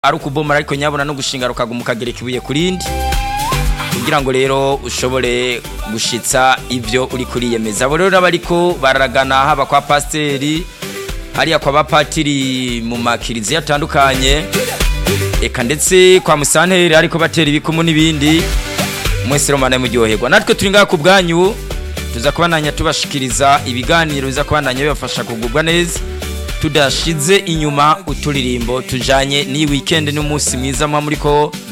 ari ukubomora ariko nyabona no gushinga rukaguma ukagereka ibuye ku rindi kugira ngo rero ushobore gushitsa ibyo uri kuriyemeza abo rero bariko baragana haba kwa pasiteri hariya kwa bapatiri mu makiriziya atandukanye eka ndetse kwa musanteri ariko batera ibikumu n'ibindi mwese romana muryoherwa natwe turi ngaha ku bwanyu tuza kubananya tubashikiriza ibiganiro biza kubananya bibafasha kugubwa neza tudashize inyuma uturirimbo tujanye n'iyi weekend n'umunsi mwiza mwa muriko